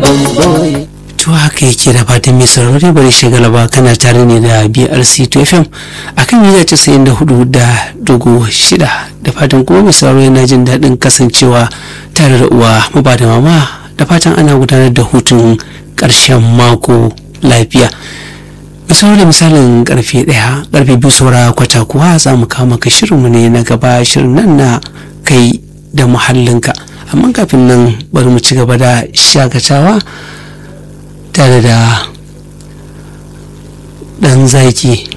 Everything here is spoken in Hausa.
boy to haka yake da fatan mai saurari bari shagala ba kana tare ne da brc 2 fm akan mita casa'in da hudu da dugu shida da fatan kuma mai sauraro yana jin daɗin kasancewa tare da uwa maba da mama da fatan ana gudanar da hutun ƙarshen mako lafiya misali da misalin karfe ɗaya karfe biyu saura kwata kuwa za mu kawo maka shirinmu ne na gaba shirin nan na kai da muhallinka amma kafin nan bari mu ci gaba da shakatawa tare da ɗan zaki